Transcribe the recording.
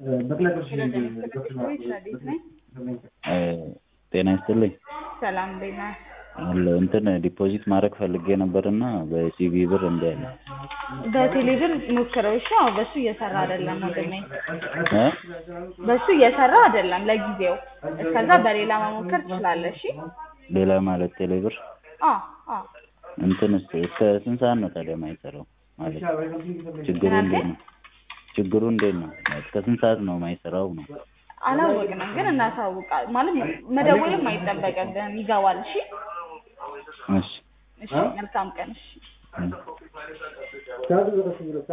ጤና ይስጥልኝ። ሰላም እንዴት ነህ? አለ እንትን ዲፖዚት ማድረግ ፈልጌ ነበርና በሲቢ ብር እምቢ አለ። በቴሌብር ሞክረው እሺ። አዎ በሱ እየሰራ አይደለም ወንድሜ፣ እ በሱ እየሰራ አይደለም ለጊዜው። እስከዛ በሌላ መሞከር ትችላለህ። እሺ። ሌላ ማለት ቴሌብር አዎ አዎ። እንትን እስከ እስከ ስንት ሰዓት ነው ታዲያ የማይሰራው? ማለት ችግሩ እንዴት ነው? ችግሩ እንዴት ነው? እስከ ስንት ሰዓት ነው የማይሰራው ነው? አላወቅንም ግን እናሳውቃ ማለት መደወልም አይጠበቅብህም። ይገባል። እሺ እሺ እሺ። መልካም ቀን። እሺ እ